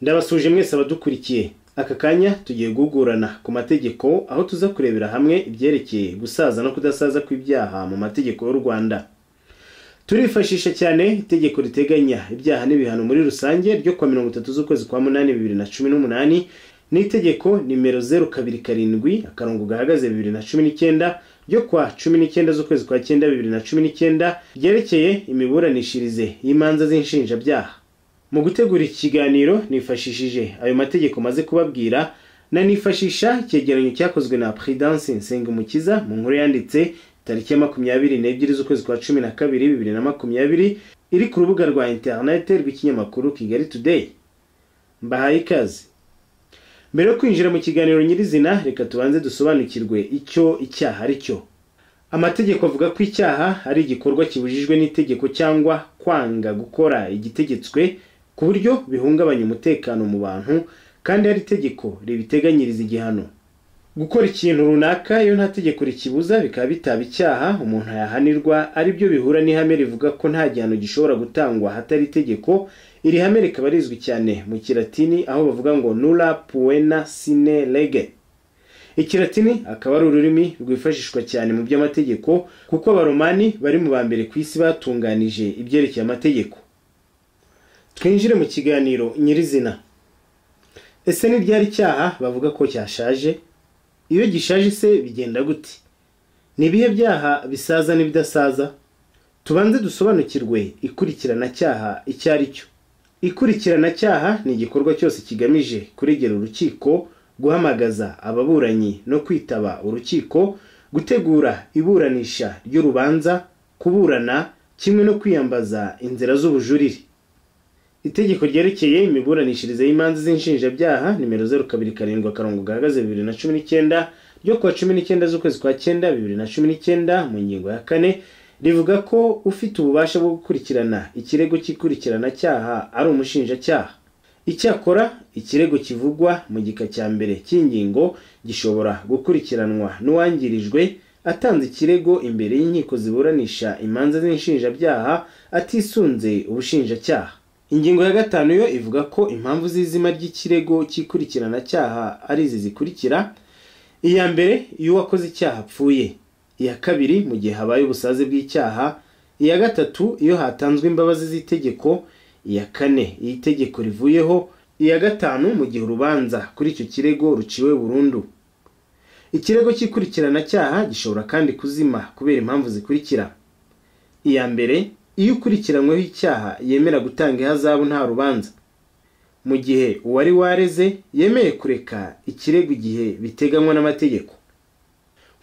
ndabasuje mwese abadukurikiye aka kanya tugiye guhugurana ku mategeko aho tuza kurebera hamwe ibyerekeye gusaza no kudasaza kw'ibyaha mu mategeko y'u rwanda turifashisha cyane itegeko riteganya ibyaha n'ibihano muri rusange ryo kuwa mirongo itatu z'ukwezi kwa munani bibiri na cumi n'umunani n'itegeko nimero zeru kabiri karindwi akarongo gahagaze bibiri na cumi n'icyenda ryo kuwa cumi n'icyenda z'ukwezi kwa cyenda bibiri na cumi n'icyenda ryerekeye imiburanishirize y'imanza z'inshinjabyaha mu gutegura iki kiganiro nifashishije ayo mategeko maze kubabwira nanifashisha icyegeranyo cyakozwe na Prudence Nsengumukiza mu nkuru yanditse tariki ya makumyabiri n'ebyiri z'ukwezi kwa cumi na kabiri bibiri na makumyabiri iri ku rubuga rwa interinete rw'ikinyamakuru Kigali Today mbahaye ikaze mbere yo kwinjira mu kiganiro nyirizina reka tubanze dusobanukirwe icyo icyaha ari cyo amategeko avuga ko icyaha ari igikorwa kibujijwe n'itegeko cyangwa kwanga gukora igitegetswe ku buryo bihungabanya umutekano mu bantu kandi ari itegeko ribiteganyiriza igihano gukora ikintu runaka iyo nta tegeko rikibuza bikaba bitaba icyaha umuntu yahanirwa ari byo bihura n'ihame rivuga ko nta gihano gishobora gutangwa hatari itegeko iri hame rikaba rizwi cyane mu kilatini aho bavuga ngo nula puena sine lege ikilatini akaba ari ururimi rwifashishwa cyane mu by'amategeko kuko abaromani bari mu ba mbere ku isi batunganije ibyerekeye amategeko twinjire mu kiganiro nyirizina ese n'iryari icyaha bavuga ko cyashaje iyo gishaje se bigenda gute ni ibihe byaha bisaza n'ibidasaza tubanze dusobanukirwe ikurikirana-cyaha icyo ari cyo ikurikirana-cyaha ni igikorwa cyose kigamije kuregera urukiko guhamagaza ababuranyi no kwitaba urukiko gutegura iburanisha ry'urubanza kuburana kimwe no kwiyambaza inzira z'ubujurire itegeko ryerekeye imiburanishirize y'imanza z'inshinjabyaha nimero zeru kabiri karindwi akarongo gahagaze bibiri na cumi n'icyenda ryo kuwa cumi n'icyenda z'ukwezi kwa cyenda bibiri na cumi n'icyenda mu ngingo ya kane rivuga ko ufite ububasha bwo gukurikirana ikirego cy'ikurikirana cyaha ari umushinjacyaha icyakora ikirego kivugwa mu gika cya mbere cy'ingingo gishobora gukurikiranwa n'uwangirijwe atanze ikirego imbere y'inkiko ziburanisha imanza z'inshinjabyaha atisunze ubushinjacyaha ingingo ya gatanu yo ivuga ko impamvu z'izima ry'ikirego cy'ikurikirana cyaha ari izi zikurikira iya mbere iyo uwakoze icyaha apfuye iya kabiri mu gihe habaye ubusaze bw'icyaha iya gatatu iyo hatanzwe imbabazi z'itegeko iya kane iyo itegeko rivuyeho iya gatanu mu gihe urubanza kuri icyo kirego ruciwe burundu ikirego cy'ikurikirana cyaha gishobora kandi kuzima kubera impamvu zikurikira iya mbere iyo ukurikiranyweho icyaha yemera gutanga ihazabu nta rubanza mu gihe uwari wareze yemeye kureka ikirego igihe biteganywa n'amategeko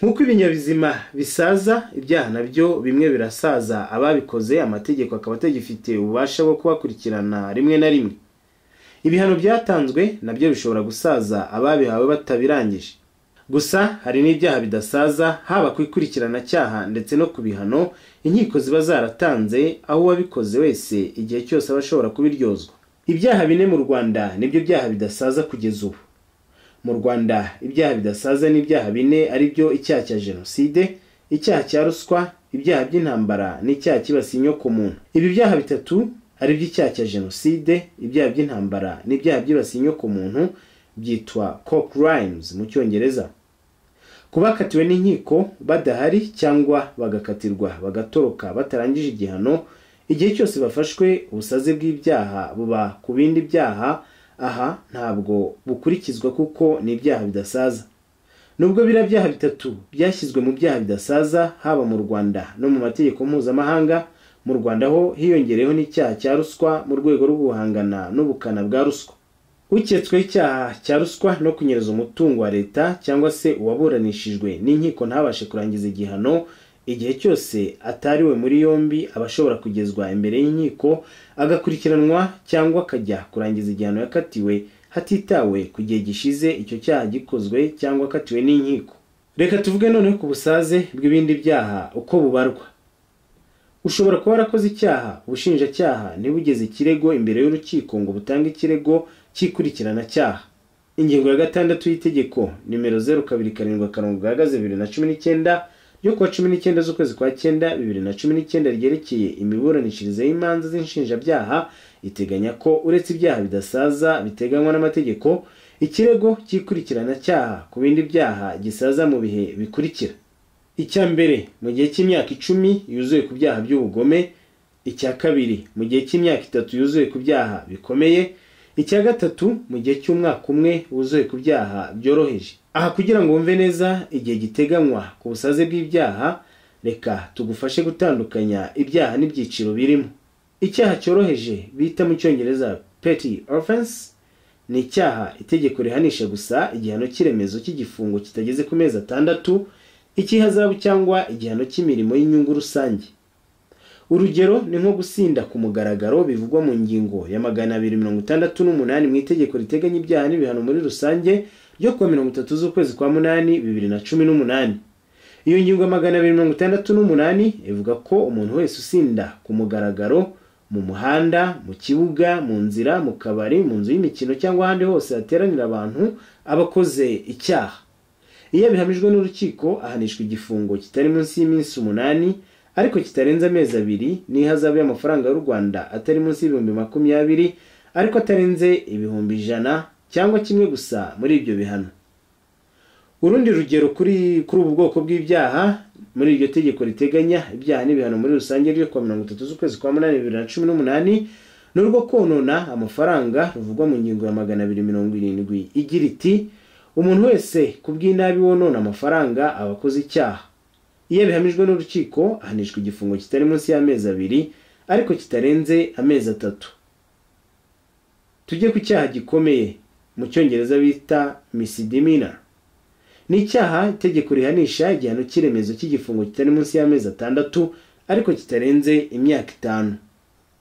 nk'uko ibinyabizima bisaza ibyaha nabyo bimwe birasaza ababikoze amategeko akaba atagifite ububasha bwo kubakurikirana rimwe na rimwe ibihano byatanzwe nabyo bishobora gusaza ababihawe batabirangije gusa hari n'ibyaha bidasaza haba ku ikurikirana cyaha ndetse no ku bihano inkiko ziba zaratanze aho uwabikoze wese igihe cyose aba ashobora kubiryozwa ibyaha bine mu rwanda nibyo byaha bidasaza kugeza ubu mu rwanda ibyaha bidasaza n'ibyaha bine ari byo icyaha cya jenoside icyaha cya ruswa ibyaha by'intambara n'icyaha cyibasiye inyoko muntu ibi byaha bitatu ari iby'icyaha cya jenoside ibyaha by'intambara n'ibyaha byibasiye inyoko muntu byitwa cop crimes mu cyongereza kubakatiwe n'inkiko badahari cyangwa bagakatirwa bagatoroka batarangije igihano igihe cyose bafashwe ubusaze bw'ibyaha buba ku bindi byaha aha ntabwo bukurikizwa kuko ni ibyaha bidasaza nubwo biriya byaha bitatu byashyizwe mu byaha bidasaza haba mu rwanda no mu mategeko mpuzamahanga mu rwanda ho hiyongereyeho n'icyaha cya ruswa mu rwego rwo guhangana n'ubukana bwa ruswa uketsweho icyaha cya ruswa no kunyereza umutungo wa leta cyangwa se uwaburanishijwe n'inkiko ntabashe kurangiza igihano igihe cyose atariwe muri yombi aba ashobora kugezwa imbere y'inkiko agakurikiranwa cyangwa akajya kurangiza igihano yakatiwe hatitawe ku gihe gishize icyo cyaha gikozwe cyangwa akatiwe n'inkiko reka tuvuge noneho ku busaze bw'ibindi byaha uko bubarwa ushobora kuba warakoze icyaha ubushinjacyaha ntibugeze ikirego imbere y'urukiko ngo butange ikirego cy'ikurikirana cyaha ingingo ya gatandatu y'itegeko nimero zeru kabiri karindwi akarongo gahagaze bibiri na cumi n'icyenda yo kuwa cumi n'icyenda z'ukwezi kwa cyenda bibiri na cumi n'icyenda ryerekeye imiburanishirize y'imanza z'inshinjabyaha iteganya ko uretse ibyaha bidasaza biteganywa n'amategeko ikirego cy'ikurikirana ku bindi byaha gisaza mu bihe bikurikira icya mbere mu gihe cy'imyaka icumi yuzuye ku byaha by'ubugome icya kabiri mu gihe cy'imyaka itatu yuzuye ku byaha bikomeye icya gatatu mu gihe cy'umwaka umwe wuzuye ku byaha byoroheje aha kugira ngo wumve neza igihe giteganywa ku busaze bw'ibyaha reka tugufashe gutandukanya ibyaha n'ibyiciro birimo icyaha cyoroheje bita mu cyongereza petty offense ni icyaha itegeko rihanisha gusa igihano cy'iremezo cy'igifungo kitageze ku mezi atandatu icy'ihazabu cyangwa igihano cy'imirimo y'inyungu rusange urugero ni nko gusinda ku mugaragaro bivugwa mu ngingo ya magana abiri mirongo itandatu n'umunani mu itegeko riteganya ibyaha n'ibihano muri rusange ryo kuwa mirongo itatu z'ukwezi kwa munani bibiri na cumi n'umunani iyo ngingo ya magana abiri mirongo itandatu n'umunani ivuga ko umuntu wese usinda ku mugaragaro mu muhanda mu kibuga mu nzira mu kabari mu nzu y'imikino cyangwa ahandi hose hateranira abantu aba akoze icyaha iyo bihamijwe n'urukiko ahanishwa igifungo kitari munsi y'iminsi umunani ariko kitarenze amezi abiri n'ihazabu y'amafaranga y'u rwanda atari munsi y'ibihumbi makumyabiri ariko atarenze ibihumbi ijana cyangwa kimwe gusa muri ibyo bihano urundi rugero kuri kuri ubu bwoko bw'ibyaha muri iryo tegeko riteganya ibyaha n'ibihano muri rusange ryo kuwa mirongo itatu z'ukwezi kwa munani bibiri na cumi n'umunani ni urwo konona amafaranga ruvugwa mu ngingo ya magana abiri mirongo irindwi igira iti umuntu wese ku bw'inabi wonona amafaranga aba akoze icyaha iyo bihamijwe n'urukiko ahanishwa igifungo kitari munsi y'amezi abiri ariko kitarenze amezi atatu tujye ku cyaha gikomeye mu cyongereza bita misidimina ni icyaha itegeko rihanisha igihano cy'iremezo cy'igifungo kitari munsi y'amezi atandatu ariko kitarenze imyaka itanu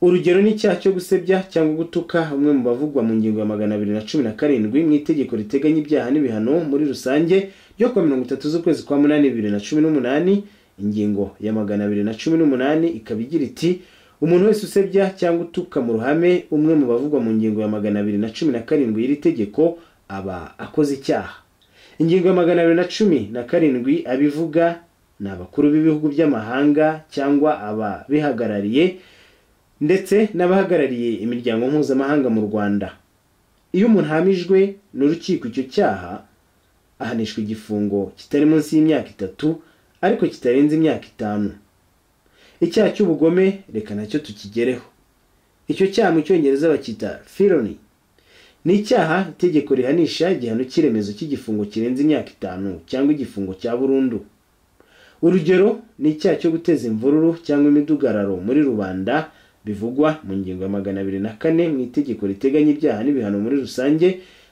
urugero ni icyaha cyo gusebya cyangwa gutuka umwe mu bavugwa mu ngingo ya magana abiri na cumi na karindwi mu itegeko riteganya ibyaha n'ibihano muri rusange ryo kuwa mirongo itatu z'ukwezi kwa munani bibiri na cumi n'umunani ingingo ya magana abiri na cumi n'umunani ikaba igira iti umuntu wese usebya cyangwa utuka mu ruhame umwe mu bavugwa mu ngingo ya magana abiri na cumi na karindwi y'iri tegeko aba akoze icyaha ingingo ya magana abiri na cumi na karindwi abivuga ni abakuru b'ibihugu by'amahanga cyangwa ababihagarariye ndetse n'abahagarariye imiryango mpuzamahanga mu rwanda iyo umuntu ahamijwe n'urukiko icyo cyaha ahanishwa igifungo kitari munsi y'imyaka itatu ariko kitarenze imyaka itanu icyaha cy'ubugome reka nacyo tukigereho icyo cyaha mu cyongereza bakita filoni ni icyaha itegeko rihanisha igihano cy'iremezo cy'igifungo kirenze imyaka itanu cyangwa igifungo cya burundu urugero ni icyaha cyo guteza imvururu cyangwa imidugararo muri rubanda bivugwa mu ngingo ya magana abiri na kane mu itegeko riteganya ibyaha n'ibihano muri rusange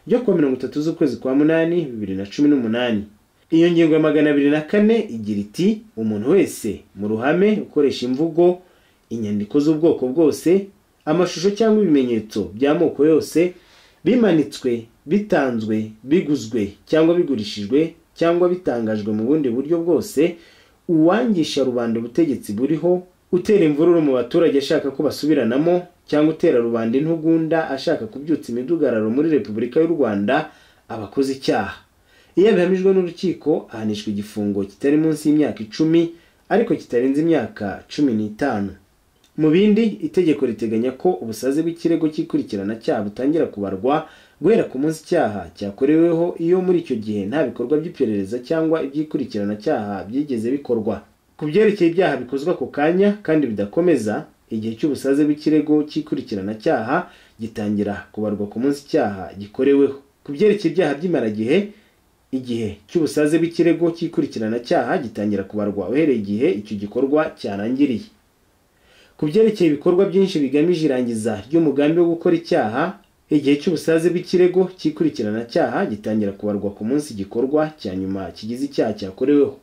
ryo kuwa mirongo itatu z'ukwezi kwa munani bibiri na cumi n'umunani iyo ngingo ya magana abiri na kane igira iti umuntu wese mu ruhame ukoresha imvugo inyandiko z'ubwoko bwose amashusho cyangwa ibimenyetso by'amoko yose bimanitswe bitanzwe biguzwe cyangwa bigurishijwe cyangwa bitangajwe mu bundi buryo bwose uwangisha rubanda ubutegetsi buriho utera imvururu mu baturage ashaka ko basubiranamo cyangwa utera rubanda intugunda ashaka kubyutsa imidugararo muri repubulika y'u rwanda aba akoze icyaha iyo abihamijwe n'urukiko ahanishwa igifungo kitari munsi y'imyaka icumi ariko kitarenze imyaka cumi n'itanu mu bindi itegeko riteganya ko ubusaze bw'ikirego cy'ikurikirana butangira kubarwa guhera ku munsi icyaha cyakoreweho iyo muri icyo gihe nta bikorwa by'iperereza cyangwa iby'ikurikirana cyaha byigeze bikorwa ku byerekeye ibyaha bikozwe ako kanya kandi bidakomeza igihe cy'ubusaze bw'ikirego cy'ikurikirana gitangira kubarwa ku munsi icyaha gikoreweho ku byerekeye ibyaha by'imaragihe igihe cy'ubusaze bw'ikirego cy'ikurikirana gitangira kubarwa uhereye igihe icyo gikorwa cyarangiriye ku byerekeye ibikorwa byinshi bigamije irangiza ry'umugambi wo gukora icyaha igihe cy'ubusaze bw'ikirego cy'ikurikirana gitangira kubarwa ku munsi igikorwa cya nyuma kigize icyaha cyakoreweho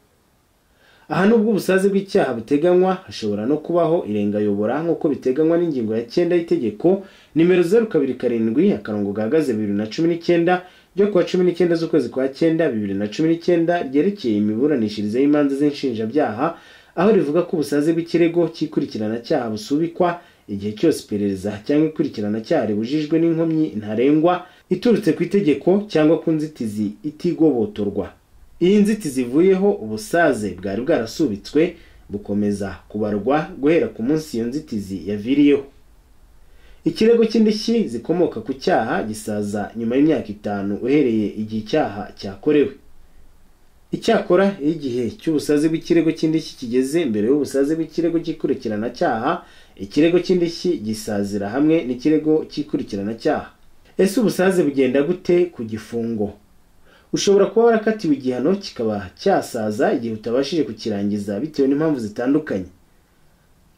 aha nubwo ubusaze bw'icyaha buteganywa hashobora no kubaho irengayobora nk'uko biteganywa n'ingingo ya cyenda y'itegeko nimero zeru kabiri karindwi akarongo gahagaze bibiri na cumi n'icyenda ryo kuwa cumi n'icyenda z'ukwezi kwa cyenda bibiri na cumi n'icyenda ryerekeye imiburanishirize y'imanza z'inshinjabyaha aho rivuga ko ubusaze bw'ikirego cy'ikurikirana cyaha busubikwa igihe cyose iperereza cyangwa ikurikirana cyaha ribujijwe n'inkomyi ntarengwa iturutse ku itegeko cyangwa ku nzitizi itigobotorwa iyi nzitizi ivuyeho ubusaze bwari bwarasubitswe bukomeza kubarwa guhera ku munsi iyo nzitizi yaviriyeho ikirego cy'indishyi zikomoka ku cyaha gisaza nyuma y'imyaka itanu uhereye igihe icyaha cyakorewe icyakora iyo igihe cy'ubusaze bw'ikirego cy'indishyi kigeze mbere y'ubusaze bw'ikirego cy'ikurikiranacyaha ikirego cy'indishyi gisazira hamwe n'ikirego cy'ikurikiranacyaha ese ubusaze bugenda gute ku gifungo ushobora kuba warakatiwe igihano kikaba cyasaza igihe utabashije kukirangiza bitewe n'impamvu zitandukanye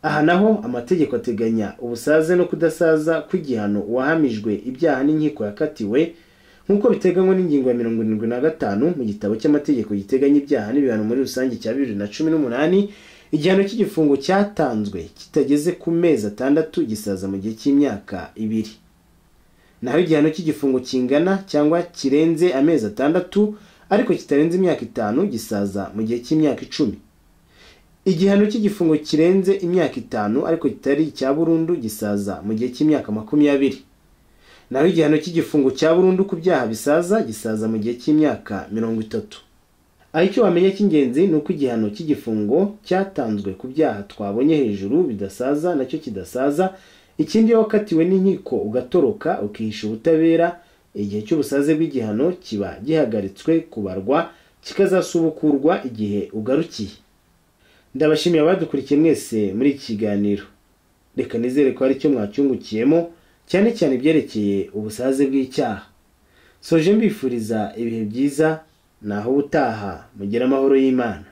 aha naho amategeko ateganya ubusaze no kudasaza kw'igihano uwahamijwe ibyaha n'inkiko yakatiwe nk'uko biteganywa n'ingingo ya mirongo irindwi na gatanu mu gitabo cy'amategeko giteganya ibyaha n'ibihano muri rusange cya bibiri na cumi n'umunani igihano cy'igifungo cyatanzwe kitageze ku mezi atandatu gisaza mu gihe cy'imyaka ibiri naho igihano cy'igifungo kingana cyangwa kirenze amezi atandatu ariko kitarenze imyaka itanu gisaza mu gihe cy'imyaka icumi igihano cy'igifungo kirenze imyaka itanu ariko kitari icya burundu gisaza mu gihe cy'imyaka makumyabiri naho igihano cy'igifungo cya burundu ku byaha bisaza gisaza mu gihe cy'imyaka mirongo itatu aho icyo wamenya cy'ingenzi ni uko igihano cy'igifungo cyatanzwe ku byaha twabonye hejuru bidasaza nacyo kidasaza ikindi iyo wakatiwe n'inkiko ugatoroka ukihisha ubutabera igihe cy'ubusaze bw'igihano kiba gihagaritswe kubarwa kikazasubukurwa igihe ugarukiye ndabashimiye abadukurikiye mwese muri iki kiganiro reka nizere ko hari icyo mwacyungukiyemo cyane cyane ibyerekeye ubusaze bw'icyaha soje mbifuriza ibihe byiza naho ubutaha mugire amahoro y'imana